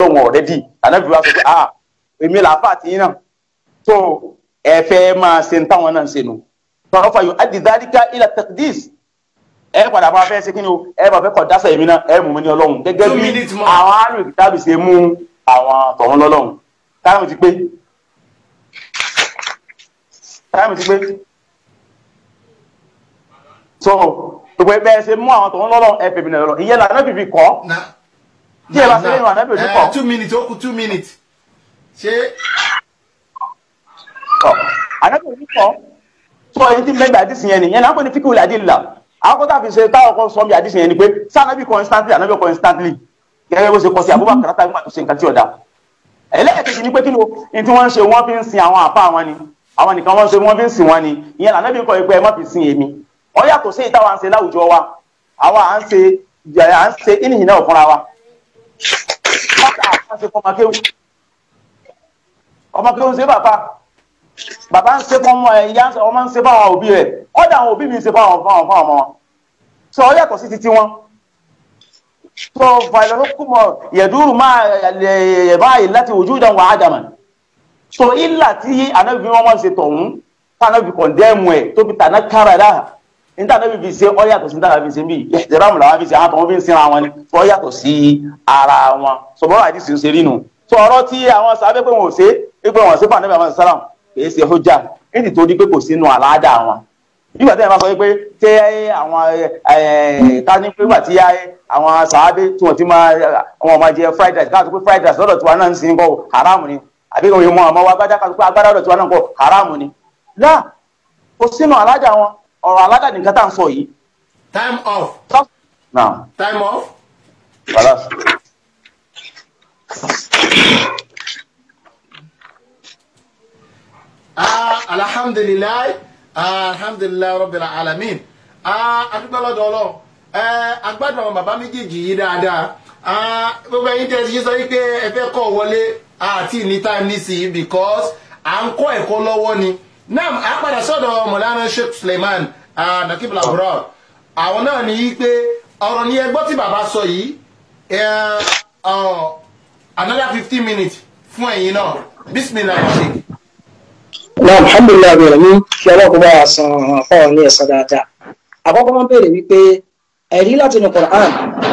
lóun ọ̀rẹ́dì ànábì wa sọ pé ah èmi là fà tí náà tó ẹ fẹ́ máa ṣe táwọn náà ń ṣe nù tọ́wọ́ fàyọ adìdáríkà ilà taqdis ẹ padà máa fẹ́ ṣe kí ni o ẹ bá fẹ́ kọ̀ dáṣà èmi náà ẹ mú mi ní ọlọ́run gẹ́gẹ́ Two bí minutes more. àwọn àrùn ìkìtàbí ṣe mú àwọn tọ̀hún lọ́lọ́run táwọn ti pé táwọn ti pé so gbogbo ẹ bẹ́ẹ̀ ṣe mú àwọn tọ̀hún lọ́lọ́run ẹ fèmí náà lọ́lọ́run ìyẹn làná fìfì kọ́ na Tí ẹ bá ṣe lẹ́yìn ànábì òní pọ̀. Eh, two minutes ó kù two minutes ṣé tọ anabi òní kọ sọ èyí tí mẹgbẹ àdìsí yẹn ni yẹn náà kò ní fíkì wìlà àdìlà àwọn kọta fi ṣe táwọn kan sọ bí àdìsí yẹn ni pé sá anabi constantly anabi constantly gẹ́gẹ́ bó ṣe kọ sí Abubakar tá nígbà tó ṣe nǹkan tí ọ̀dà ẹlẹ́ẹ̀kejì ni pé kí ló ní tí wọ́n ń ṣe wọ́n fi ń sin àwọn àfa wọn ni àwọn nìkan wọ́n ṣe wọ́n fi ń sin wọn ni ìyẹn anabi kọ pé ẹ má fi sin èmi wọ́n yàtọ̀ sí ìtawà ń ṣe láwùjọ wa àwa à ń ṣe à ń ṣe ìnìyàn náà fúnra wa bàtà àwọn ṣe fọmọ kéwù ọmọ kéwù ṣe bàbá bàbá ń ṣe fún ọmọ ẹ ìyá ń ṣe- ọmọ ń ṣe fún àwọn òbí rẹ̀ ọdọ àwọn òbí mi ń ṣe fún àwọn fún àwọn fún ọmọ wọn sọ ọ yàtọ̀ sí títí wọn sọ fàìlọ́kùmọ̀ yẹ̀dúrù máa ẹ̀ báyìí láti ojú ìdán wà ádámà sọ ìlà tí anábì wọn wọn ṣe tọ̀hún tánábì kọ̀ndẹ́mù ẹ̀ tó fi tàná kára dáhà níta anábì fi ṣe ọ yàtọ̀ sí níta anábì fi ṣe bí ìṣẹ̀rámù làwọn fi ṣe àwọn tọ̀hún fi ń sinra wọn ni sọ ọ yàtọ̀ sí ara wọn sọ bọ́lá àdìsí ń ṣe rí nu sọ ọ̀rọ̀ tí àwọn sábẹ́ pé wọn ò ṣe é pé wọn ò ṣe fún anábì àwọn sálàm kìí ṣe hujja nítorí pé kò sínú àlàáda wọn nígbà tí wọn bá sọ pé tẹ àwọn ká ní pé nígbà tí àwọn sàábé tí wọn ti máa wọn máa jẹ fried rice káàtó pé fried rice lọ́dọ̀ tiwa náà ń sin kọ haram ni àbí kò yẹ mọ àmọ́ wa gbádá káàtó pé agbádá lọ́dọ̀ tiwa náà kọ haram ni láà kò sínú àlàáda wọn ọ̀rọ̀ àlàáda nìkan tá à ń sọ yìí. time off náà time off khalas. ah alhamdulilayi ah alhamdulilayi rabbil alamin ah adúgbò lọ́dọ̀ Ọlọ́run eh agbádùn àwọn bàbá méjèèjì yìí dáadáa ah gbogbo ẹ̀yin tẹ́ ẹ ti sọ wípé ẹ fẹ́ kọ́ wọlé àti ní time nísìnyí because à ń kọ́ ẹ̀kọ́ lọ́wọ́ ni naam a padà sọ́dọ̀ mọ̀lánà sheikh suleiman ah nakib labura àwọn náà ní wípé ọ̀rọ̀ ni ẹgbọ́ tí bàbá sọ yìí eh, oh, another fifteen minutes fún ẹ̀yin náà bismillah sheikh. náà alhamdulilayi abẹ́rẹ́ mi kí ọlọ́kùnrin bá wa san àwọn afọ́wọ́ ní ẹ̀sán dáadáa àkọ́kọ́ wọn béèrè wípé ẹ̀rí láti inú Qur'an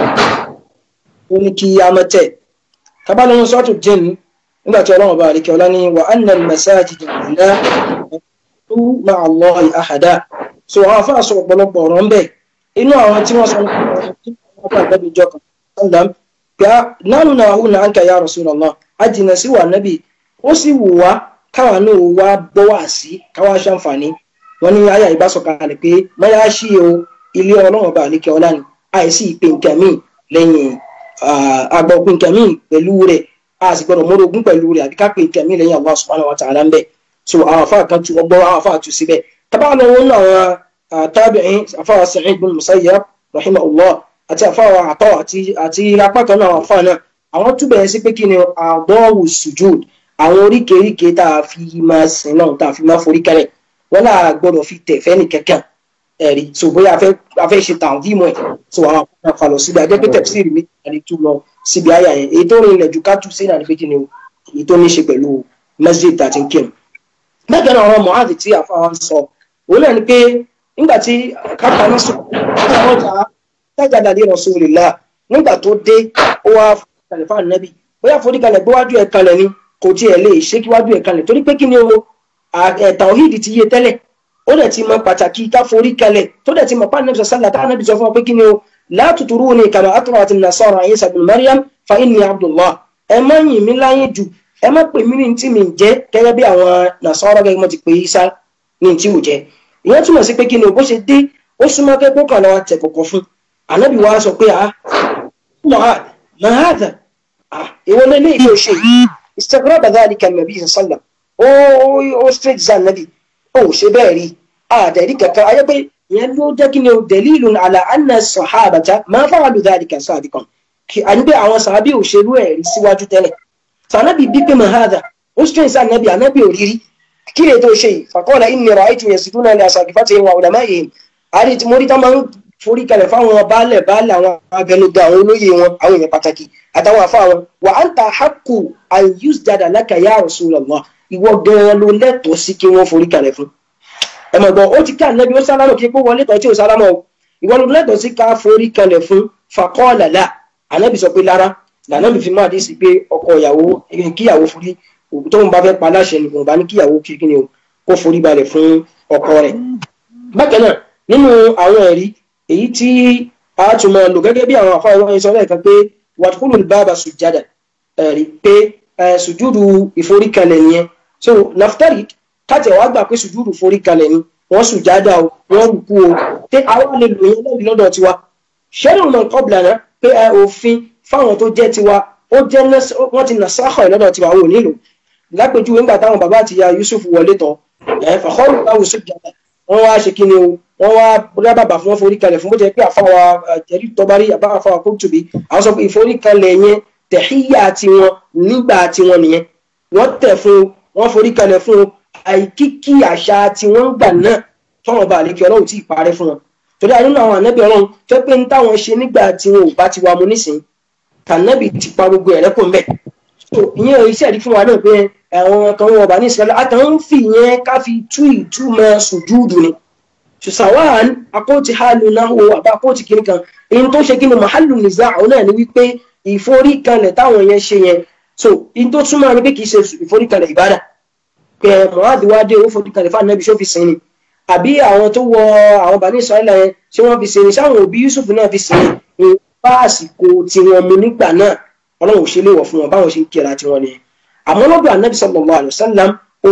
ó ní kí a mọ̀ tẹ̀ kábàlẹ̀ sọ́ọ̀tù jinn nígbà tí ọlọ́run bá àríkẹ́ ọlá ní wa anna al-masajida lillah tó ma'a Allahi ahada so àwọn afáà sọ ọ̀pọ̀lọpọ̀ ọ̀rọ̀ ń bẹ̀ inú àwọn tí wọ́n sọ ní ọ̀pọ̀ àgbẹ̀bí ìjọ kan sallam pé nánú náà hù náà ń kà ya Rasulullah a jìnà sí wà nábì ó sì wù wá káwa náà wá gbọ́ wá sí káwa ṣàǹfààní wọn ní àyà ìbásọ̀kalẹ̀ pé mọ́yá sí o ilé ọlọ́run ọba àlékè ọlá ni àìsí ìpè nǹkan míì lẹ́yìn àgbọ̀ pé nǹkan míì pẹ̀lú rẹ̀ a sì gbọ́dọ̀ mọ́rogún pẹ̀lú rẹ̀ àbí ká pé nǹkan míì lẹ́yìn Allah subhanahu wa ta'ala ń bẹ̀ so àwọn afa kan tu ọgbọ́n àwọn afa tu síbẹ̀ tábà lọ wọn náà àwọn tabi'in afa Sa'id bin Musayyab rahimahullah àti afa àtọ́ àti apá kan náà àwọn afa náà àwọn túbẹ̀ yẹn sí pé kí ni àdọ́wù sujud àwọn oríkèéríkèé tá a fi máa sìn náà tá a fi máa forí kẹlẹ̀ wọn náà gbọ́dọ̀ fi tẹ̀ fẹ́ni kankan ẹ̀rí so bóyá a fẹ́ ṣe tàn fíìmù ẹ̀ so àwọn akọ́nà falọ̀ síbi adẹ́pẹ́ tẹ̀síìrì mi àti tú lọ síbi àyà yẹn èyí tó rìn ilẹ̀ ju ká tú sí náà ní pé kí ni o èyí tó ní ṣe pẹ̀lú masjid àti kírun. bẹ́ẹ̀ náà àwọn mọ̀hádì tí àfáwọn ń sọ òun náà ni pé nígbà tí kápá ní sùn kápá ọjà tájà dàdí Rasulillah nígbà tó dé ó wá kalẹ̀ fáwọn nẹ́bí bóyá forí kalẹ̀ gbówájú ẹ̀ kalẹ̀ ni kò tiẹ̀ lè ṣe kíwájú ẹ̀ kalẹ̀ torí pé kí ni o tàwíìdì ti yé tẹ́lẹ̀ ó dẹ̀ ti mọ pàtàkì ká forí kalẹ̀ tó dẹ̀ ti mọ pàánù nàbì sàlá tá nàbì sọ fún ọ pé kí ni o la tuturuni kama atrat an-nasara Isa ibn Maryam fa inni Abdullah ẹ má yìn mí láyé jù ẹ má pè mí ní tí mi ń jẹ́ gẹ́gẹ́ bí àwọn Nasara gẹ́gẹ́ mọ́ ti pè Isa ní tí ò jẹ́ ìyẹn túmọ̀ sí pé kí ni o bó ṣe dé ó súnmọ́ kẹ́ kókàn lọ́wọ́ tẹ̀ kọ̀kọ̀ fún ànábì wa sọ pé ah mahadha ah ìwọ lélẹ́ ìdí òṣè istagraba dhalika an-nabi sallam ó ó straight zan nabi ó ṣe bẹ́ẹ̀ rí àdẹ̀rí kankan ayé pé ìyẹn ló jẹ́ kí ni o dalilun ala anna sahabata ma fa'alu dhalika sabiqan kí a ní pé àwọn sàábì òṣèlú ẹ̀ rí síwájú tẹ́lẹ̀ sànábì bí pé mahadha ó straight zan nabi ànábì òrírí kí lè tó ṣe yìí faqala inni ra'aytu yasjuduna li asaqifatihim wa ulama'ihim àrí tí mo rí tá máa ń forí kalẹ̀ fáwọn baálẹ̀ baálẹ̀ àwọn abẹnugan àwọn olóyè wọn àwọn èèyàn pàtàkì àtàwọn àfa wọn wà á ń ta haqqu an yusjada laka ya Rasulullah ìwọ gan-an ló lẹ́tọ̀ọ́ sí kí wọ́n forí kalẹ̀ fún ẹ mọ̀ gbọ́ ó ti ká ànábi ó sálámù kí pé wọlé tọ́ tí ò sálámù o ìwọ ló lẹ́tọ̀ọ́ sí ká forí kalẹ̀ fún faqala la ànábi sọ pé lára lànàbì fi máa dé sí pé ọkọ ìyàwó kíyàwó forí tóun bá fẹ́ pa aláṣẹ ni òun bá ní kíyàwó kí ni o kó forí balẹ̀ fún ọkọ rẹ̀ bákan náà nínú àwọn ẹ̀rí èyí tí a tún máa lò gẹ́gẹ́ bí àwọn àfáà wọn sọ lẹ́ẹ̀kan pé wàtúkúlù bàbà sùjádà ẹ̀rí pé sùjúdù ìforíkalẹ̀ nìyẹn so naftari káàtì wàá gbà pé sùjúdù ìforíkalẹ̀ ni wọ́n sùjádà o wọ́n rúkú o pé àwọn lè lò yẹn lẹ́bi lọ́dọ̀ tiwa ṣẹ́rù náà kọ́bìlà náà pé òfin fáwọn tó jẹ́ tiwa ó jẹ́ wọ́n ti nà sáhọ̀ lọ́dọ̀ tiwa ò nílò lápèjúwe ńgbà táwọn bàbá àti ìyá Yusuf wọlé tán ẹ̀ fàkọ́rù báwo sùjádà wọ́n wá ṣe kí ni o wọ́n wá bóyá bàbá fún wọn forí kalẹ̀ fún bó jẹ́ pé àfáwà jẹ̀rí tọ́bárí àbá àfáwà kóòtùbí àwọn sọ pé ìforí kalẹ̀ yẹn tẹ̀híyà tiwọn nígbà tiwọn nìyẹn wọ́n tẹ̀ fún wọ́n forí kalẹ̀ fún àìkíkí àṣà tiwọn gbà náà tọ́wọ́n bá àlékè ọlọ́run tí ì parẹ́ fún wọn torí àyínú àwọn ànábì ọlọ́run fẹ́ pé ní táwọn ṣe nígbà tiwọn ò bá ti wà mú nísìn tànábì ti pa gbogbo ẹ̀rẹ́ kò ń bẹ̀ ìyẹn iṣẹ́ ìdí fún wa náà pé àwọn kan wọn bá ní ìsìnkú àtàwọn ń fi ìyẹn ká fi tú ìtumọ̀ sùjúdù ni ṣùsàwáàn akóòtì hálù náà wo àbá akóòtì kìíní kan èyí tó ṣe kí ni màhálù nìza àwọn náà ni wípé ìforíkalẹ̀ táwọn yẹn ṣe yẹn so èyí tó túmọ̀ ni pé kì í ṣe ìforíkalẹ̀ ìbádà pé mọ̀hádìí wá dé owó foríkalẹ̀ fún ànábì ṣó fi sìn ni àbí àwọn tó wọ àwọn bàní ìsọ̀rẹ́lá yẹn ṣé wọ́n fi sìn ni sáwọn òbí Yusuf náà fi sìn ni bá àsìkò tiwọn mu nígbà náà ọlọ́run ò ṣe léwọ̀ fún wọn báwọn ṣe ń kíra tiwọn nìyẹn àmọ́ lọ́dọ̀ ànábì sallallahu alaihi wasallam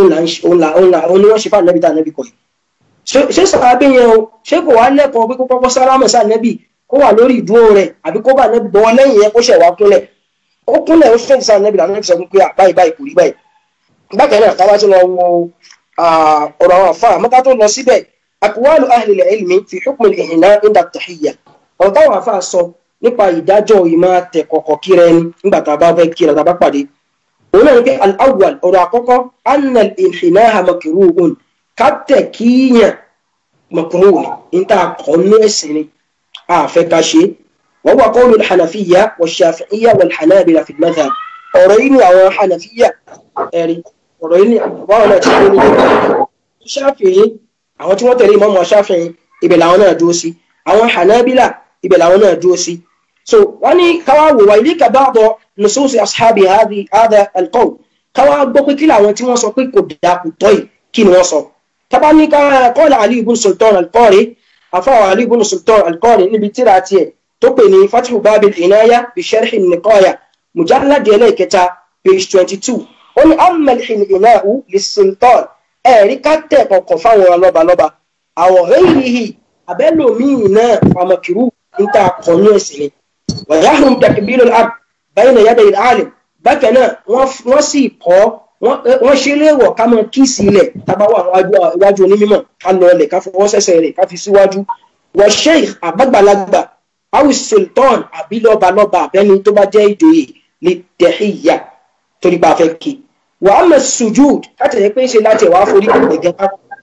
òun ni wọ́n ṣe fún ànábì tá ànábì kọ̀ yìí ṣé sàábé yẹn o ṣé kò wá lẹ́kọ̀ọ́ pé kó kọ́kọ́ sálámù sí ànábì kó wà lórí ìdúró rẹ̀ àbí kó bá ànábì bọ́wọ́ lẹ́yìn yẹn kó ṣẹ̀ wá kúnlẹ̀ ó kúnlẹ̀ ó fẹ́ǹsì ànábì làwọn ànábì sọ pé báyìí báyìí kò rí báyìí. bákan náà ká bá tún lọ wo ọ̀rọ̀ àwọn àfa àmọ́ ká tó lọ síbẹ̀ aqwalu ahli al-ilmi fi hukm al-ihna inda at-tahiyya ọ̀rọ̀ táwọn àfa sọ nípa ìdájọ́ ìmọ̀ tẹ̀ kọ̀kọ̀ kíra ẹni nígbà tá a bá fẹ́ kíra tá a bá pàdé òun náà ní pé al-awwal ọ̀rọ̀ àkọ́kọ́ anna al-inhinaha makruhun kátẹ̀ kíyàn mọ̀kúnmọ́ ní níta kọ́nú ẹ̀sìn ni àfẹ́ ká ṣe wọ́n wà qawlu al-hanafiyya wash-shafi'iyya wal-hanabila fi al-madhhab ọ̀rọ̀ yìí ni àwọn hanafiyya ẹ̀rí ọ̀rọ̀ yìí ni àwọn náà ti kó ní ṣáfìyí àwọn tí wọ́n tẹ̀lé Imam Ṣáfi'í ibẹ̀ làwọn náà dúró sí àwọn hanabila ibẹ̀ làwọn náà dúró sí so wọ́n ní káwá wò wá ilayka ba'da nususi ashabi hadha al-qawl káwá gbọ́ pé kí làwọn tí wọ́n sọ pé kò dáa kò tọ́ yìí kí ni wọ́n sọ tabani قال علي بن سلطان القاري أفا علي بن سلطان القاري níbi tírà tiẹ̀ tó pè ní فتح باب العناية بشرح النقاية مجلد ẹlẹ́kẹta page twenty two ó ní أما الإناء للسلطان ẹ̀rí ká tẹ̀ kọ̀ọ̀kan fáwọn lọ́balọ́ba أو غيره abẹ́lòmíì náà فمكروه níta kọ̀ọ̀nù ẹ̀sìn ni ويحرم تكبير الأرض بين يدي العالم bákan náà wọ́n sì kọ́ wọ́n ṣe léèwọ̀ ká mọ kíìsì ilẹ̀ tábà wà iwájú onímọ̀ ká lọ ilẹ̀ ká fọwọ́ sẹ́sẹ̀ rẹ̀ ká fi síwájú wọ́n sheikh àbágbàlagbà awi sultan àbí lọ́ba lọ́ba àbẹ́ni tó bá jẹ́ ìjòyè lè tẹ̀híyà torí bá a fẹ́ kí wàá mọ̀ sujud káàtì ẹ̀ pé ń ṣe láti ẹ̀wà forí kẹlẹ̀ gẹ́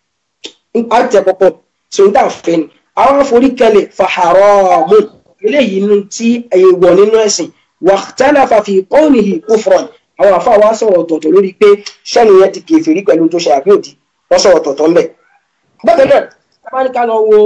á tẹ̀ pọ̀pọ̀ sọ̀rọ̀dà fẹ́ ni àwọn forí kẹlẹ̀ fa haramun eléyìí nu tí èèwọ̀ nínú ẹ̀sìn wàhtálàfà fi qawlihi kufran àwọn àfa wa sọ̀rọ̀ ọ̀tọ̀ọ̀tọ̀ lórí pé sẹ́ni yẹn ti kèfèrí pẹ̀lú tó ṣe àbí òdì wọ́n sọ̀rọ̀ ọ̀tọ̀ọ̀tọ̀ ńbẹ̀. bákan náà tábánikà lọ wo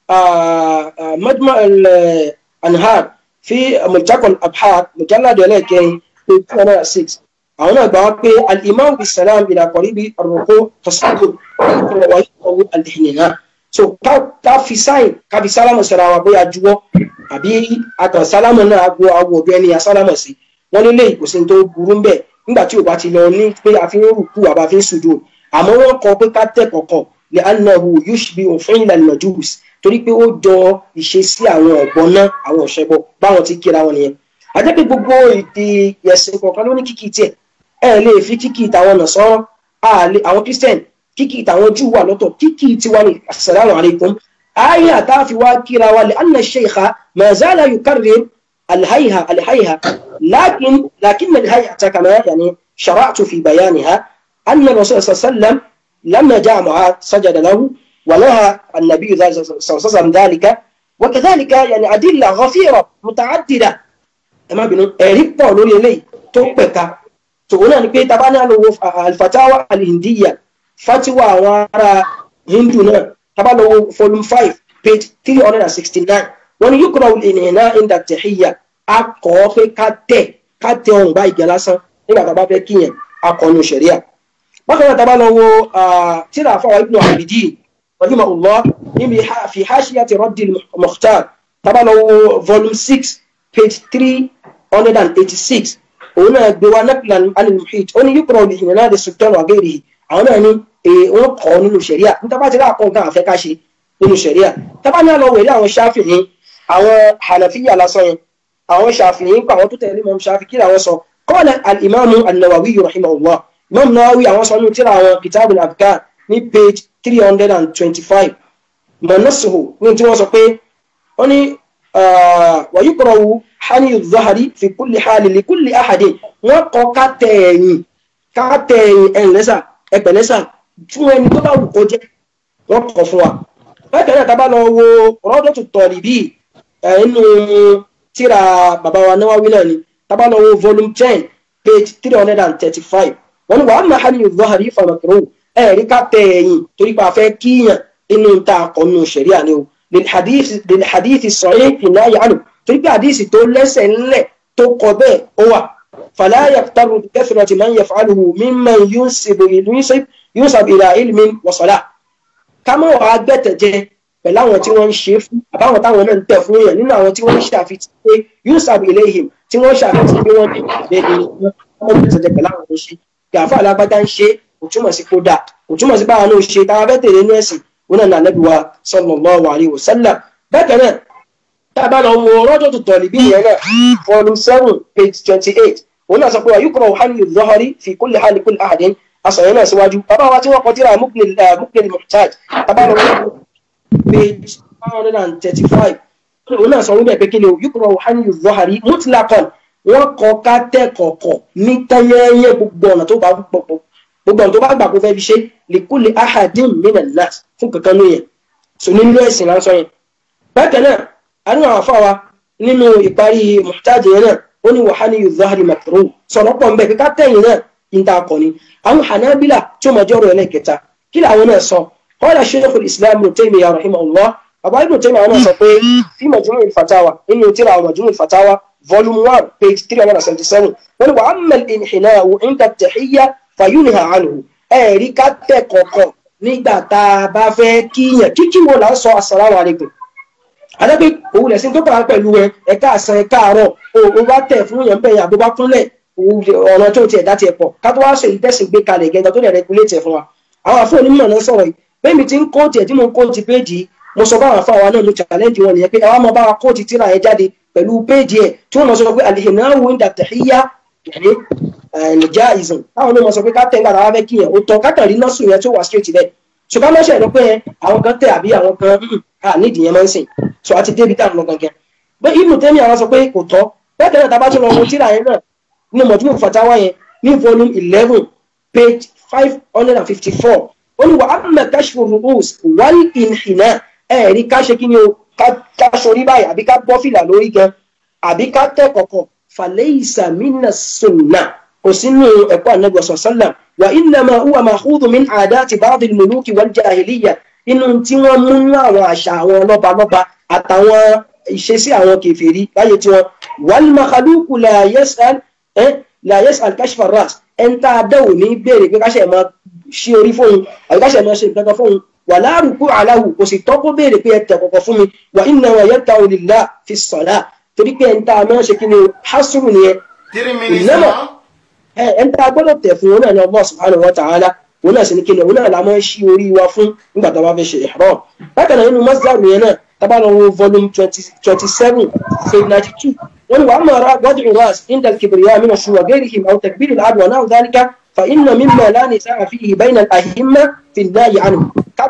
majma anhar fi mujakol abhar mujalladu ẹlẹ́kẹrin pé two hundred and six àwọn náà gbà wá pé al-imam bisalam ila qaribi ar-ruku tasawwur wa yaqawu al-ihnina so ká fi sáìn ká fi sálámù sọ̀rọ̀ àwọn bóyá juwọ́ àbí àtàn sálámù náà agbo agbo ọ̀bẹ ẹni asálámù sí wọ́n lé léyìí kò sí tó burú ń bẹ̀ nígbà tí o bá ti lọ ní pé a fi ń rùkú àbá fi ń sùjò àmọ́ wọ́n kọ pé ká tẹ̀ kọ̀kọ̀ lè anahu yushbi òfin ìlànà majus torí pé ó jọ ìṣesí àwọn ọ̀gbọ́n náà àwọn ọ̀ṣẹ́bọ báwọn ti kíra wọn nìyẹn àjẹ́ pé gbogbo èdè ẹ̀sìn kọ̀ọ̀kan ló ní kíkì tiẹ̀ ẹ lè fi kíkì tàwọn nàṣọ́rọ́ àwọn christian kíkì tàwọn júù wà lọ́tọ̀ kíkì tiwa ní assalamu alaikum ayé àtàfi wá kíra wa lè anna sheikha ma zala yukarrir الهيها الهيها لكن لكن الهيئة كما يعني شرعت في بيانها أن الرسول صلى الله عليه وسلم لما جاء معاذ سجد له ونهى النبي صلى الله عليه وسلم ذلك وكذلك يعني أدلة غفيرة متعددة ẹ má bínú ẹ̀rí pọ̀ lórí eléyìí tó pẹ̀ka tòun náà ni pé tá a bá ní àlọ́wọ́ alifatawa alhindiya fatiwa àwọn ará hindu náà tá a bá lọ́wọ́ volume five page three hundred and sixty nine wọ́n ní yukura ìnìyànná inda tẹ̀híyà a kọ́ ọ pé ká tẹ̀ ká tẹ ọ̀hún bá ìgbà lásán nígbà tá a bá fẹ́ kíyàn akọni sẹ̀ríà bákan náà tá a bá lọ́wọ́ tíra àfọwọ́ ibnu abidin rahimahullah níbi fi hashiyati raddi mukhtar tá a bá lọ́wọ́ volume six page three hundred and eighty-six òun náà gbé wa naklan alimuhit ó ní yíkùrọ̀ ìhìnà náà de sultan wa gẹ́rì àwọn náà ní wọ́n kọ́ nínú sẹ̀ríà níta bá ti rí àkọ́ nǹkan àfẹ́ ká ṣe nínú sẹ̀ríà tábà ní àlọ́ wẹ̀rí àwọn ṣáfìhì àwọn hànàfíyà lásán yẹn àwọn ṣáfìhì ń pa àwọn tó tẹ̀lé mọ́ ṣáfì kí làwọn sọ kọ́ọ̀lẹ̀ alìmáàmù an-Nawawi rahimahullah imam Nawawi àwọn sọ nínú tíra àwọn kitabul adhkar ní page three hundred and twenty-five mọ̀nàṣòwò ní tí wọ́n sọ pé wọ́n ní wàyíkọ̀rọ̀wù hani zahari fi kulli hali li kulli ahadi wọn kọ ká tẹ̀yìn ká tẹ̀yìn ẹ̀ńlẹ́sà ẹ̀pẹ̀lẹ́sà fún ẹni tó bá wù kó jẹ́ wọn kọ fún wa. bákan náà tábà lọ wo rọ́dọ̀tù tọ̀lìbì nínú tíra bàbá wa Nawawi náà ni tábà lọ wo volume ten page three hundred and thirty-five wọn ni wàá máa hani zahari famakiro ẹ̀rí ká tẹ̀yìn torí pé a fẹ́ kíyàn inú ta àkọ́nù ṣẹ̀ríà ni o للحديث الصحيح في النهي عنه torí pé àdìsí tó lẹ́sẹ̀ ńlẹ̀ tó kọ bẹ́ẹ̀ ó wà فلا يغتر بكثرة من يفعله ممن ينسب ينسب إلى علم وصلاة ká má wàá gbẹ̀tẹ̀ jẹ pẹ̀lú àwọn tí wọ́n ń ṣe fún àbáwọn táwọn náà ń tẹ̀ fún èèyàn nínú àwọn tí wọ́n ń ṣàfihàn pé ينسب إليهم tí wọ́n ṣàfihàn pé wọ́n ní ìbéèrè wọ́n gbẹ̀tẹ̀ jẹ pẹ̀lú àwọn tó ṣe gàfà alágbádá ń ṣe kò túmọ̀ sí kó dáa kò túmọ̀ sí báwọn náà ṣe táwọn fẹ́ tẹ̀lé ní ẹ̀sìn wọn náà nàbí wa sallallahu alayhi wa sallam bákan náà tá a bá lọ wo rọ́jò tó tọ̀lì bí ìyẹn náà volume seven page twenty eight wọn náà sọ pé ayúkọ̀rọ̀ hali zọ́hari fi kulli hali kulli ahadin asọ̀yẹ́ náà síwájú bàbá wa tí wọ́n kọ tíra muknil muhtaj tá a bá lọ wo page one hundred and thirty five wọn náà sọ wípé pé kí ni ayúkọ̀rọ̀ hali zọ́hari mutlaqan wọn kọ ká tẹ́ kọ̀ọ̀kọ̀ ní tẹ́yẹ́yẹ́ gbogbo ọ̀nà tó bá pọ̀ gbogbo ọ̀n tó bá gbà kó fẹ́ fi ṣe lèkúlè ahadin minan nas fún kankan ló yẹn so nínú ẹ̀sìn lásán yẹn. bákan náà a ní àwọn afáwa nínú ìparí muhtaj yẹn náà ó ní wàhálì yuzahari makru sọ̀rọ̀ pọ̀ nbẹ̀ kíkà tẹ̀yìn náà ń ta akọni. àwọn hanabila tí ó máa jẹ́ ọ̀rọ̀ ẹlẹ́kẹta kí làwọn náà sọ qala sheikhul islam ibn taymiyyah rahimahullah bàbá ibn taymiyyah àwọn náà sọ pé fi majmu' fatawa nínú tíra àwọn majmu' fatawa volume one page three hundred and seventy seven wọ́n ní wa amma al-inhina'u 'inda at-tahiyya fàyúnìhà àlùhù ẹ̀rí ká tẹ̀ kọ̀ọ̀kan nígbà tá a bá fẹ́ kíyàn kíkí wo là ń sọ assalamu alaikum adágbé òun lẹ̀sìn tó kàwá pẹ̀lú ẹ ẹ̀ka àsán ẹ̀ka àárọ̀ o bá tẹ̀ fún yàn bẹ́ẹ̀ àbúbá kúnlẹ̀ ọ̀nà tó tiẹ̀ dá tiẹ̀ pọ̀ ká tó wá sọ èyí tẹ̀sìn gbé kalẹ̀ gẹ́gẹ́ tó lè regulate ẹ̀ fún wa àwọn àfọ onímọ̀ náà sọ̀rọ̀ yìí bẹ́ẹ̀ mi ti ń kóòtì ẹ̀ tí mo ń kóòtì péèjì mo sọ báwọn afọ àwọn náà ló challenge wọn nìyẹn pé àwọn ọmọ báwa kóòtì tíra ẹ̀ jáde pẹ̀lú péèjì ẹ̀ tí wọ́n lọ sọ pé alihinahu inda tahiyya yẹni ẹnìjà ìzùn táwọn onímọ̀ sọ pé ká tẹ̀ ń gbàdá wá fẹ́ kíyàn ó tọ́ kákàrí nọ́ọ̀sù yẹn tó wà straight bẹ́ẹ̀ ṣùgbọ́n lọ́sẹ̀ ló pé àwọn kan tẹ̀ àbí àwọn kan à nídìí yẹn máa ń sìn so àti débi tá à ń lọ gangan bẹ́ẹ̀ ibùdó tẹ́mi àwọn sọ pé kò tọ́ bẹ́ẹ̀ tẹ́lẹ̀ tábà tún lọ wo tíra yẹn náà ní mọ̀júmọ̀ fatawa yẹn ní volume eleven page five hundred and fifty four ó ní wà á mọ̀ kashfu ru'us wal inhina ẹ̀ẹ́rí ká ṣe kí ni o ká sori báyìí àbí ká bọ́ fìlà lórí gan àbí ká tẹ̀ kọ̀kọ̀ falaysa mina sunna kò sínú ẹ̀kọ́ ànábì sallam wa innama huwa ma'khudhu min 'adati ba'd al-muluki wal jahiliyya inú tí wọ́n mú ní àwọn àṣà àwọn lọ́balọ́ba àtàwọn ìṣesí àwọn kèfèrí láyé tí wọ́n wal makhluqu la yas'al la yas'al kashfa ar-ra's ẹn tá a dẹ́wò ní béèrè pé káṣẹ̀ máa ṣí orí fóun àbí káṣẹ̀ máa ṣe nǹkan kan fóun wala ruku' alahu kò sì tọ́ kó béèrè pé ẹ tẹ̀ kọ̀kọ̀ fún mi wa innama yad'u lillah fi as-salah torí pé ẹn tá a máa ṣe kí ni hasru nìyẹn three minutes ìnáwó now. ẹ ẹ ń tá a gbọ́dọ̀ tẹ̀ fún òun náà ní Allah subhanahu wa ta'ala òun náà sì ní kíni òun náà la máa ń ṣí orí wa fún nígbà tá a bá fẹ́ ṣe ihram bákan náà nínú masdar yẹn náà tábà lọ wo volume twenty seven page ninety two wọ́n ní wàá máa ra wadu ras indal kibriya min ash-shuwa ghayrihim aw takbir al-adwa náà dhalika fa inna mimma la nisaa fihi bayna al-a'imma fi an-nahy anhu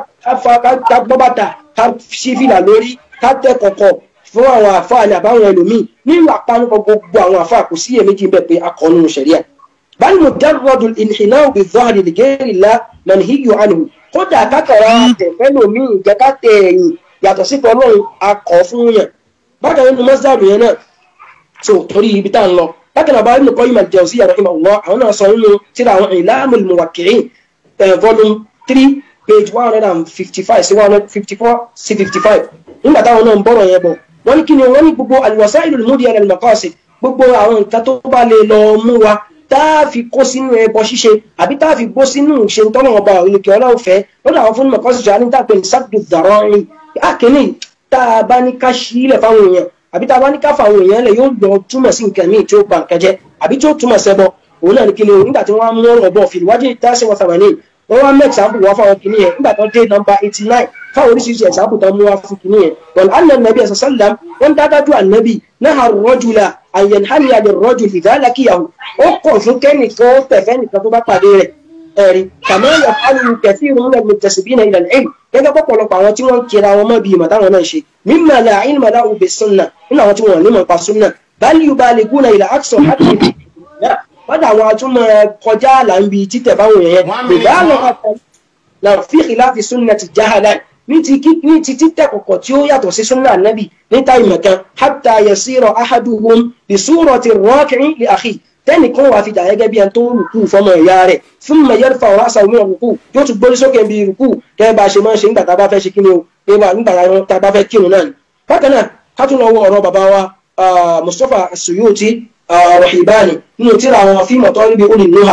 ká gbọ́ bàtà ká ṣí fìlà lórí ká tẹ̀ kọ̀kọ̀ fún àwọn àfáà ní àbáwọn ẹlòmíì nínú àpánupọ̀ gbogbo àwọn àfáà kò sí iyèméjì bẹ́ẹ̀ pé akọ̀nù ṣẹ̀ríà bal mujarradu al-inhina'u bi-dhahri li ghayri Allah manhiyyu anhu kódà kákàrà tẹ̀fẹ́ lòmíì jẹ́ ká tẹ̀ ẹ̀yìn yàtọ̀ sí pé ọlọ́run akọ̀ fún yàn bákan nínú mọ́sálù yẹn náà so torí ibi tá à ń lọ bákan náà bá Ibn Qayyim al-Jawziyya rahimahullah àwọn náà sọ nínú tíra àwọn I'lamul Muwaqqi'in volume three page one hundred and fifty five sí one hundred fifty four sí fifty five nígbà táwọn náà ń bọ̀rọ̀ yẹn bọ̀ wọ́n ní kí ni wọ́n ní gbogbo al-wasa'ilul mudiya lil maqasid gbogbo àwọn nǹkan tó bá lè lọ mú wa tá a fi kó sínú ẹbọ ṣíṣe àbí tá a fi bó sínú ṣe ń tọ́nà ọba òyìnbó ọlọ́run fẹ́ lọ́dọ̀ àwọn fúnni mọ̀kọ́sí ṣe àníta pé sábdù dàrọ́ rìn àkínní tá a bá ní ká sílẹ̀ fáwọn èèyàn àbí tá a bá ní ká fáwọn èèyàn lẹ̀ yóò lọ túmọ̀ sí nǹkan míì tí ó ba nǹkan jẹ́ àbí tí ó túmọ̀ sẹ́bọ òun náà ní kí ni o nígbà tí wọ́n á mú ọ̀rọ̀ bọ̀ fìlúwájú dáṣẹ́ wọn sàmà ní wọ́n wá mẹ́ta sáàpù wá fáwọn kìíní yẹn nígbà tó dé nọmba eighty nine fáwọn oríṣiríṣi ẹ̀sáàpù tó mú wá fún kìíní yẹn wọ́n anna nàbí ẹ̀sán sálàm wọ́n dájú ànábì náà rọ́jùlá àyẹ̀nhámi àlè rọ́jù ìdálákìyàwó ó kọ̀ fún kẹ́nìkan ó tẹ̀fẹ́ nìkan tó bá pàdé rẹ̀ ẹ̀rí kàmá yà fáwọn kẹfì ìrúnlẹ̀ mùtẹ̀síbí náà ilẹ̀ ẹ̀rí gẹ́gẹ́ pọ̀pọ̀lọpọ̀ àwọn tí wọ́n ń kira wọn mọ́ bí ìmọ̀ táwọn náà ṣe mímọ̀ là ìlmọ̀ láwù bẹ̀ sunna nínú àwọn tí wọ́n ní mọ̀ pa sunna báyìí yóò bá lè gúnna ilẹ̀ àkṣọ̀ hàtì wọ́n dà àwọn atúmọ̀ kọjá àlà ń bi títẹ̀ báwọn yẹn ìgbà lọ́wọ́ la fi khilafi sunnati jahala ní ti ní ti títẹ̀ kọ̀kọ̀ tí ó yàtọ̀ sí sunna nabi níta ìmọ̀ kan hatta yasira ahaduhum bi surati raki'in li akhi tẹ́nìkan wà fi dà gẹ́gẹ́ bí ẹni tó ń rùkú fọmọ ìyá rẹ̀ fún mẹ̀yẹ́ fa ọ̀rọ̀ àṣà òmìnira rùkú yóò tún gbórí sókè bí rùkú kẹ́ bá ṣe máa ń ṣe nígbà tá a bá fẹ́ ṣe kí ni o nígbà tá a bá fẹ́ kírun náà ni. bákan náà ká tún lọ wo ọ̀rọ̀ bàbá wa Mustapha Suyuti Rahibani nínú tíra àwọn fíìmù tó ń bí olè nuha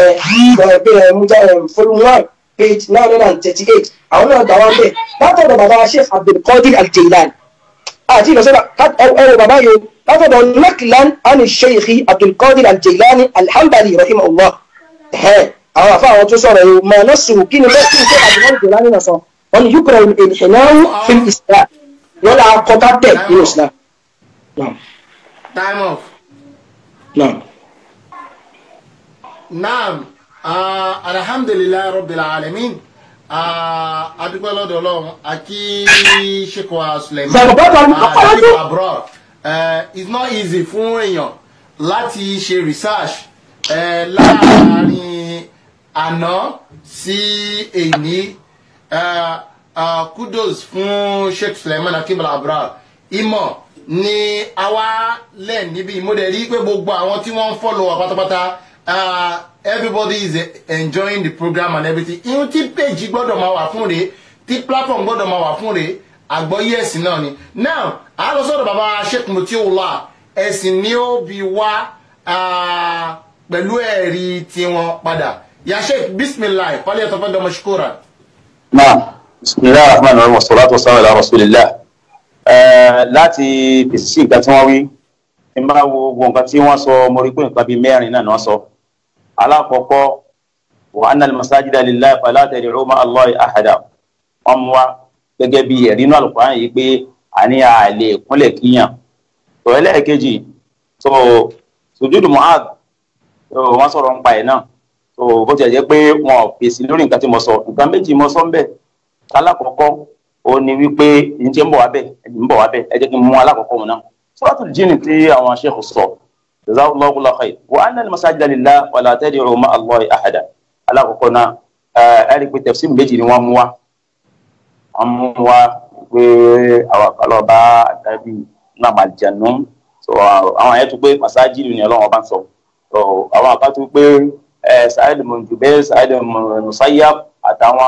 volume one page nine hundred and thirty eight àwọn náà gbà wá ń bẹ̀ látọ̀dọ̀ bàbá Sheikh Abdulkadir Al-Jailani àti ìlọsọ́dọ̀ ẹ̀rọ bàbá yìí látọ̀dọ̀ naklan ani sheikhi abdulkadir aljailani alhambali rahimahullah ẹ̀hẹ́ àwọn àfa àwọn tó sọ̀rọ̀ yìí mà náà sùn kí ni bẹ́ẹ̀ kí n ṣe abdulkadir aljailani náà sọ wọn ni yukra ìhìnáwó fi islam wọn là kọta tẹ̀ nínú islam. time off. naam. naam alhamdulilayi rabbil alamin adúgbò lọ́dọ̀ ọlọ́run àti ṣèkọ̀ suleiman Bàbá bàbá mi kọ́kọ́ lọ́dún. àdìgbò abroad uh, it's not easy fún èèyàn láti ṣe research uh, láàárín àná sí èní uh, uh, kudos fún sheikh suleiman akimala abroad ìmọ̀ ni àwa lẹ̀ níbi ìmúdẹ̀ rí pé gbogbo àwọn tí wọ́n ń follow wa pátápátá uh, everybody is uh, enjoying the program and everything ihun tí page gbọ́dọ̀ máa wà fún rèé tí platform gbọ́dọ̀ máa wà fún rèé àgbọ́yé ẹ̀sìn náà ni now a lọ sọ́dọ̀ bàbá sheikh mutiula ẹ̀sìn ni ó bi wá ah, pẹ̀lú ẹ̀rí tiwọn padà ya sheikh bisimilahi fọlẹ́ ẹ̀tọ́ fẹ́ dọ́mọ ṣukura. náà bisimilahi rahman rahim wasalaatu wasalaamu ala rasulillah ẹẹ láti fèsì sí nǹkan tí wọ́n wí ní máa wo gbogbo nǹkan tí wọ́n sọ mo rí pé nǹkan bíi mẹ́rin náà ni wọ́n sọ alákọ̀ọ́kọ́ wa anna al-masajida lillahi fala tad'u ma'a Allahi ahada wọ́n mú wa gẹ́gẹ́ bí ẹ̀rí inú Al-Qur'an yìí pé àní àlè kúnlẹ̀ kíyàn tó ẹlẹ́ẹ̀kejì tó sùjúdù Mu'adh tó wọ́n sọ̀rọ̀ ń pa ẹ̀ náà tó bó ti jẹ́ pé wọn ò fèsì lórí nǹkan tí mo sọ nǹkan méjì mo sọ ń bẹ̀ alákọ̀ọ́kọ́ ó ní wípé ní tí ń bọ̀ wá bẹ̀ ń bọ̀ wá bẹ̀ ẹ jẹ́ kí n mú alákọ̀ọ́kọ́ wọn náà Suratul Jinn tí àwọn sheikh sọ jazakallahu kullu khair wa anna al-masajida lillahi wa la tad'u ma'a Allahi ahada alákọ̀ọ́kọ́ náà ẹ rí i pé tafsir méjì ni wọ́n mú wá wọ́n mú wá pé àwọn àkàlọ́ bá àtàbí náà máa jẹ̀nu so àwọn àyẹ̀tú pé masajidu ni ọlọ́run ọba ń sọ so àwọn àkàtú pé ẹ Sa'id ibn Jubayr Sa'id ibn Musayyab àtàwọn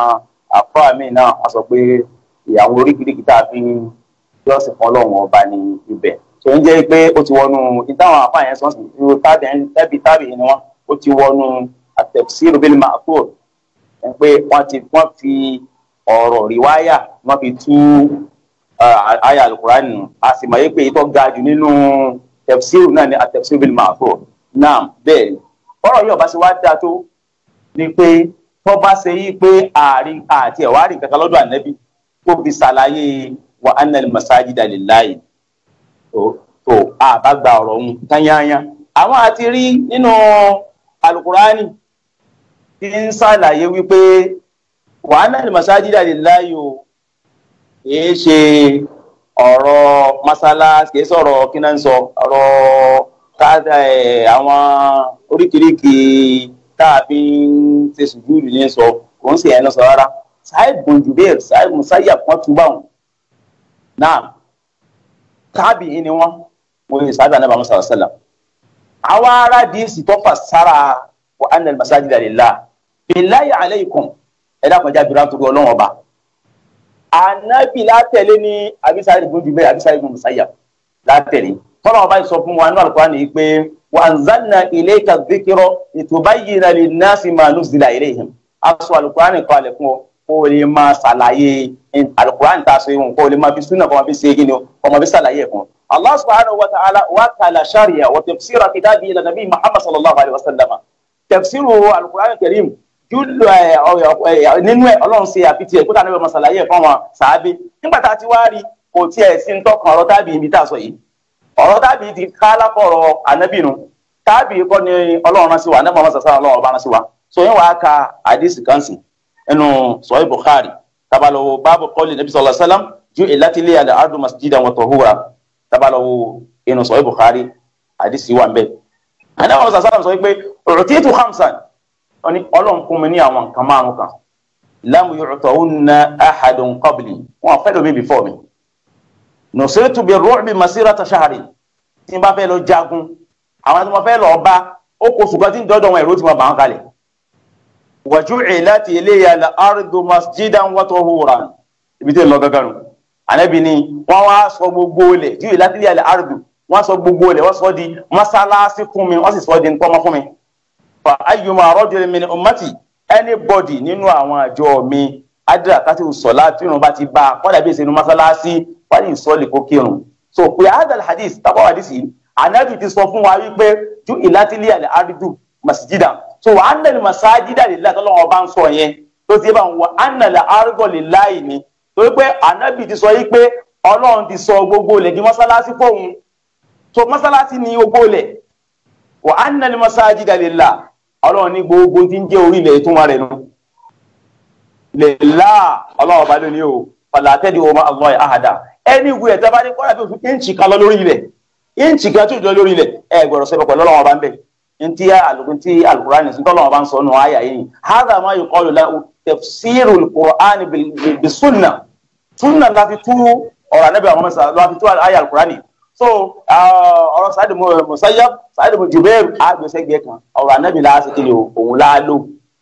àfáà míì náà wọ́n sọ pé ìyàwó oríkìríkì tá a fi ń jọ́sìn fún ọlọ́run ọba ní ibẹ̀ tó ń jẹ́ pé ó ti wọnú ìtàwọn àfáà yẹn sọ́sì irú tábì tábì ni wọ́n ó ti wọnú at-tafsir bil ma'thur ẹ pé wọ́n ti wọ́n fi ọ̀rọ̀ rìwáyà wọ́n fi tú àyà alukurani nù a sì mọ̀ yé pé ìtọ́ ga jù nínú tafsir náà ni at-tafsir bil ma'thur náà bẹ́ẹ̀ ni ọ̀rọ̀ yìí ọba ṣe wá dáa tó ni pé tó bá ṣe yí pé àárín àti ẹ̀wárí kankan lọ́dọ̀ ànábì tó fi ṣàlàyé wa anna al-masajida lillahi tó tó àbágbà ọ̀rọ̀ ọ̀hún tányányá àwọn àti rí nínú alukurani tí ń ṣàlàyé wípé wa anna al-masajida lillahi o kìí ṣe ọ̀rọ̀ masalasi kìí sọ̀rọ̀ kí náà ń sọ ọ̀rọ̀ káàdà ẹ̀ àwọn oríkìríkì tá a fi ń ṣe sùjúdù ní sọ kò ń ṣe ẹ̀ náà sọ rárá Sa'id bin Jubair Sa'id Musayyab kan tún bá wọn náà tábì yìí ni wọ́n mo yẹ sábà náà bá wọn sọ̀rọ̀ sẹ́lẹ̀ àwa ará díìsì tó fà sára wa anna al-masajida lillah billahi alaykum ẹ̀dá kan jáde rántó ọlọ́wọ́n ọba anabi látẹ̀lé ní abisari ibn Jubayr abisari ibn Musayyab látẹ̀lé tọ́lá ọba yìí sọ fún wa nínú Al-Qur'ani yìí pé wa anzalna ilayka dhikra litubayyina linnasi ma nuzila ilayhim aṣọ Al-Qur'ani kọ́ alẹ̀ fún ọ kó o lè máa ṣàlàyé Al-Qur'ani tá a sọ yìí kó o lè máa fi súnà kó o máa fi ṣe é gíní o kó o máa fi ṣàlàyé ẹ̀ fún ọ. Allah subhanahu wa ta'ala wa kala sharia wa tafsira kitabi ila nabi Muhammad sallallahu alayhi wa sallam tafsiru Al-Qur'ani al-Karim júlọ ẹ nínú ẹ Ọlọ́run ṣe àfitì ẹ kó tàbí ọmọ ṣàlàyé ẹ fún àwọn sàábé nígbà tá a ti wá rí kò tiẹ̀ sí ń tọkàn ọ̀rọ̀ tábì ibi tá a sọ yìí ọ̀rọ̀ tábì ti ká lápọ̀rọ̀ ànábìnú tábì kọ́ ni Ọlọ́run rán sí wa anábọ̀ ọmọ sàṣà Ọlọ́run ọba rán sí wa so yín wàá ka àdìsí kan sí ẹnu sọ̀rọ̀ Bukhari tabalawo báàbù kọ́lì nàbí sallallahu alaihi wasallam ju ìlàtìlẹ̀ àlẹ́ ardu masjidan wa tahura tabalawo ẹnu sọ̀rọ̀ Bukhari àdìsí wà ń bẹ̀ anábọ̀ ọmọ sàṣà sọ pé u'titu khamsan oni ọlọ́run fún mi ní àwọn nǹkan márùn kan lam yu'tahunna ahadun qabli wọn fẹ́ lómi before mi nusirtu bir-ru'bi masirata shahri tí n bá fẹ́ lọ jagun àwọn tí mo fẹ́ lọ bá ó kó ṣùgbọ́n tí ń dọ́dọ̀ wọn èrò tí mo bá wọn kalẹ̀ wa ju'ilat ilayya al-ardu masjidan wa tahuran ibi tí ń lọ gángan nù ànábì ni wọ́n wá sọ gbogbo olè ju'ilat ilayya al-ardu wọ́n sọ gbogbo olè wọ́n sọ di mọ́sálásí fún mi wọ́n sì sọ di ntọ́mọ fún mi fa ayyuma rajulin min ummati anybody nínú àwọn àjọ mi adira kati sọlá tírun bá ti bá a kọ́dà bí ìsinú mọ́sálásí wáyé ìsọ́lì kó kírun so pé adal hadith tábọ̀ hadith yìí anabi ti sọ fún wa wípé ju ìlàtìlẹ̀ àlẹ́ àrídù masjida so wà á nàlẹ́ masajida lè láti ọlọ́wọ́ bá ń sọ yẹn tó ti bá ń wọ á nàlẹ́ àrídọ̀ lè láì ní torí pé anabi ti sọ yìí pé ọlọ́run ti sọ gbogbo lẹ̀ di mọ́sálásí fóun so mọ́sálásí ni gbogbo lẹ̀ wà á nàlẹ́ masajida lè láì ọlọ́run ní gbogbo tí ń jẹ́ orílẹ̀ tó wà rẹ̀ nù. lè lá ọlọ́run bá lónìí o fàlàtẹ́dì ọmọ àwọn àhàdà ẹni ìwé ẹ̀tẹ́ bá ní kọ́lá bí oṣù íǹchì kan lọ lórí ilẹ̀ íǹchì kan tó jọ lórí ilẹ̀ ẹ gbọ́dọ̀ sọ pẹ̀lú ọlọ́run bá ń bẹ̀ ntí alùpùpù tí alukurani sí tọ́lọ́run bá ń sọ nù ayà yìí hàdà máa yọ kọ́lù láwù tafsirul qur'ani bí sunna sunna láti tú ọ̀rọ̀ anábì àwọn mẹ́sà láti tú ayà alukurani so ọ̀rọ̀ sáàdì Musayyab sáàdì Jubair àgbẹ̀sẹ̀gbẹ̀ kan ọ̀rọ̀ anábì láti kiri òun láàlò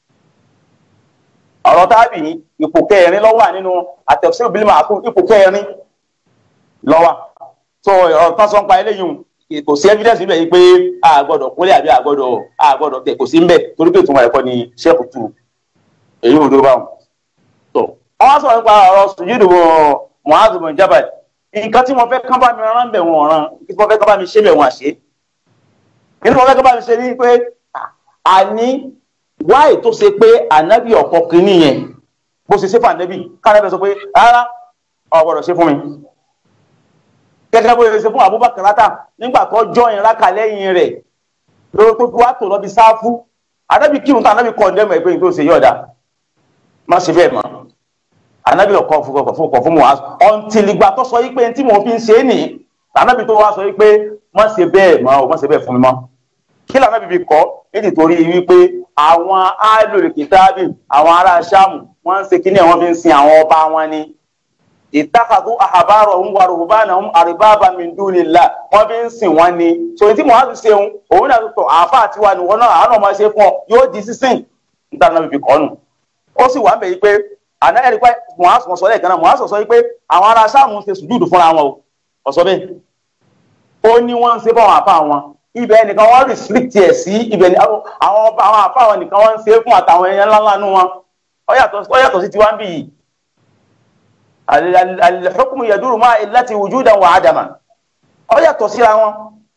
ọ̀rọ̀ tábì ipò kẹrin lọ́wọ́ nínú àtẹ̀síwò bílímà àkún ipò kẹrin lọ́wọ́ so ọ̀rọ̀ tán sọ ń pa eléyìí kò sí evidence níbẹ̀ yìí pé a gbọ́dọ̀ kólé àbí a gbọ́dọ̀ a gbọ́dọ̀ tẹ̀ kò sí ń bẹ̀ torí pé ìtumọ̀ ẹ̀kọ́ ni sẹ́ẹ̀kù tù èyí ò dúró báwọn. so wọ́n sọ̀rọ̀ nípa ọ̀rọ̀ sùjúdù Mu'adh bin Jabal nǹkan tí mo fẹ́ kán bá mi rán bẹ̀ wọ́n rán kí mo fẹ́ kán bá mi ṣe bẹ̀ wọ́n àṣẹ. nínú mo fẹ́ kán bá mi ṣe ní pé àní wáì tó ṣe pé ànábì ọ̀pọ̀ kìíní yẹn bó ṣe ṣe fún ànábì kánábì sọ pé rárá ò gbọ́dọ̀ ṣe fún mi. gẹ́gẹ́ bó ṣe ṣe fún Abubakar látà nígbà tó jọ ìraka lẹ́yìn rẹ̀ lórí tó fi wá tò lọ́bi sáfù ànábì kírun tó ànábì kọ̀ ǹdẹ́mọ̀ ẹgbẹ́ tó ṣe yọ̀ọ̀dà má ṣe bẹ́ẹ̀ mọ́ anabi ọkọ fún ọkọ fún muaz ọ̀ntìlìgbà tó sọ yìí pé tí mo fi ń ṣe é nìyí anabi tó wá sọ yìí pé má ṣe bẹ́ẹ̀ mọ́ ọ má ṣe bẹ́ẹ̀ fún mi mọ́ kí làwọn anabi fi kọ́ èdè torí wípé àwọn alòlùkìtàbí àwọn ará sàmù wọ́n ń ṣe kí ni wọ́n fi ń sin àwọn ọba wọn ni ìtàkàtú àhàbárọ̀ ń wà rògbòbánà ń àríbábà min dunillah wọ́n fi ń sìn wọ́n ni so tí muaz ṣeun òun náà tó àáfà àtiwá ni wọn náà àwọn ọmọ ṣe fún ọ yóò di sísìn níta anabi fi kọ́ nù ó sì wà ń bẹ̀ yìí pé àná ẹ̀rí pé muhammad sọ lẹ́ẹ̀kan náà muhammad sọ pé àwọn ará sáàmù ń ṣe sùjúdù fúnra wọn o ọ̀sọ́ bẹ́ẹ̀ ó ní wọ́n ń ṣe fún àwọn àfa wọn ibẹ̀ nìkan wọ́n restrict ẹ̀ sí ibẹ̀ àwọn ọba àwọn àfa wọn nìkan wọ́n ń ṣe fún àtàwọn ẹ̀yẹ ńláńlá nú wọn ó yàtọ̀ sí tiwa ń bì yìí al-hukmu yaduru ma'a illati wujudan wa adaman ó yàtọ̀ síra wọn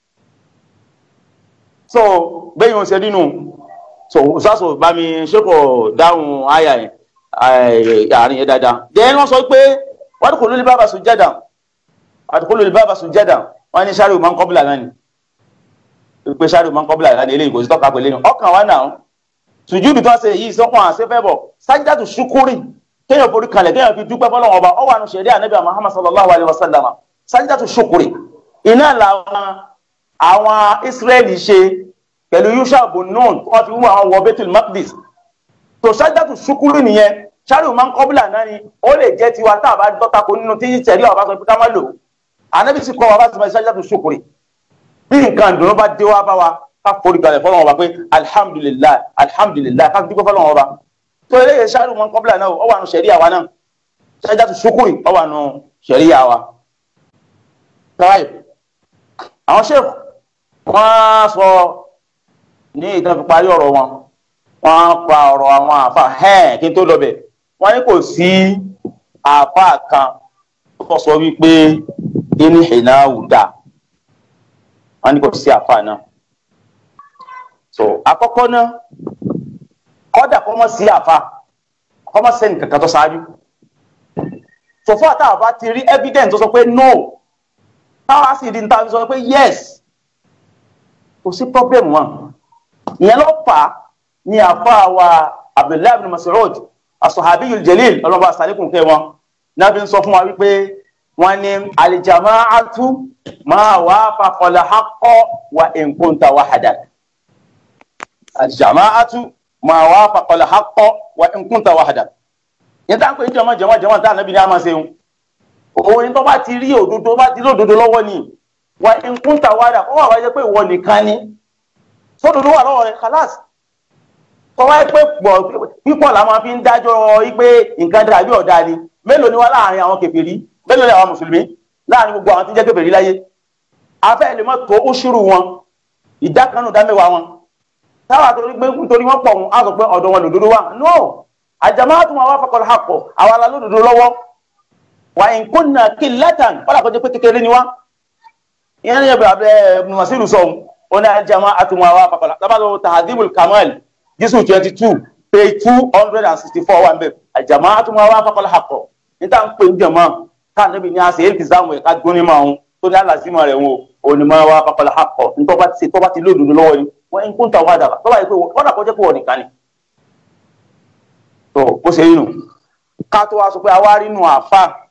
so bẹ́ẹ̀ yóò ṣe nínú so sásò bá mi ṣe kò dáhùn àyà yẹn àárín yẹn dáadáa. Dẹ́n wọ́n sọ pé wọ́n ti kò lórí bàbá sùjádà àti kò lórí bàbá sùjádà wọ́n ní sáré máa ń kọ́bùlà náà ni. Pé sáré máa ń kọ́bùlà náà ni eléyìí kò sí tọ́ka pẹ̀lú ẹni. Ọkàn wa náà sùjúdù tó ń ṣe yìí sọ́kàn àṣefẹ́ bọ̀ sájídàtù ṣúkúrì kéèyàn forí kalẹ̀ kéèyàn fi dúpẹ́ fọlọ́wọ́n ọba ọwọ́ àánú ṣẹ̀rí ànábì Muhammad sallallahu alayhi wa sallam sájídàtù ṣúkúrì iná làwọn àwọn Israẹli ṣe pẹ̀lú Yusha bun Nun wọ́n fi wú àwọn wọ Baitul Maqdis tó sájídàtù ṣúkúrì nìyẹn ṣáàrù máa ń kọ́bílà náà ni ó lè jẹ́ tiwa tá a bá dọ́ta kó nínú tí sẹ̀rí àwọn bá sọ pé ká má lò ó ànábì sì kọ́ wa bá ti máa ṣáájú ṣokòrè bí nǹkan ìdùnnú bá dé wá bá wa ká forí kalẹ̀ fọlọ́wọ́n ọba pé alihamudulilayi alihamudulilayi ká dúpẹ́ fọlọ́wọ́n ọba tó eléyìí ṣáàrù máa ń kọ́bílà náà ó wà nù sẹ̀rí àwa náà ṣáájú ṣokòrè ó wà nù sẹ̀rí àwa. àwọn ṣèkù wọ́n sọ ní ìtàn fi parí ọ̀rọ̀ wọn wọ́n pa ọ̀rọ̀ àwọn àfa hẹ́ẹ̀ kí n tó lọ bẹ̀ wọ́n ní kò sí àfa kan tó sọ wípé inú ìnáwó dà wọ́n ní kò sí àfa náà so àkọ́kọ́ náà kọ́dà kọ́ mọ́ sí àfa kọ́ mọ́ sẹ́ni kankan tó ṣáájú sọfọ́ àtàwọn bá ti rí evidence tó sọ pé no táwa sì di níta sọ pé yes kò sí problem wọn ìyẹn ló fà á ní àfa wa abdullahi bin mas'ud as-sahabiyul jalil ọlọ́ba àsàlẹ̀kùn kẹ́ wọn náà fi ń sọ fún wa wípé wọn ní aljama'atu ma wafaqa al-haqqa wa in kunta wahdak aljama'atu ma wafaqa al-haqqa wa in kunta wahdak yẹn tá à ń pè ní jọmọ jọmọ jọmọ tá à nàbí ní àmà ṣeun òun ni tó bá ti rí òdodo bá ti rí òdodo lọ́wọ́ ni wa in kunta wahdak kó wà wáyé pé ìwọ nìkan ni sódodo wà lọ́wọ́ rẹ̀ kálásì kọ́wá pé pọ̀ pípọ̀ la máa fi ń dájọ́ pé nǹkan dára bí ọ̀dà ni mélòó ni wá láàrin àwọn kèfèrí mélòó ni àwọn mùsùlùmí láàrin gbogbo àwọn tí ń jẹ́ kèfèrí láyé afẹ́ lè mọ́ tó oṣùrù wọn ìdá kan nù dá mẹ́wàá wọn táwa torí pé nítorí wọ́n pọ̀ wọn á sọ pé ọ̀dọ̀ wọn lòdodo wà no àjàmá tó máa wá fọkànlá àpọ̀ àwa la lòdodo lọ́wọ́ wà ń kó nà kí látàn wọ́n àkọ́jọ́ pé kékeré ni wá ìyẹn ní ẹ̀bẹ̀ abẹ́ mùsùlùmí sọ̀hún ó ní àjàmá àtúmọ̀ àwa fọkànlá tábàlọ́ tahadibul kamal jésù twenty two page two hundred and sixty four wà ń bẹ àjàmá àtúmọ̀ àwọn afakọ̀lá àkọ́ níta ń pè ń jẹ̀mọ́ káà níbi ní àṣẹ èyí kìsàmù ẹ̀ka gbóni máa ń tó ní àlàsímọ̀ rẹ̀ wọn onímọ̀ àwọn afakọ̀lá àkọ́ nítorí ti tọ́ba ti lódodo lọ́wọ́ ni wọ́n ń kún tàwọn àdàbà tọ́ba yìí pé wọ́n dàkọ́ jẹ́ pé wọ́n nìkan ni. tó ó ṣe inú ká tó wá sọ pé àwa rí inú àfa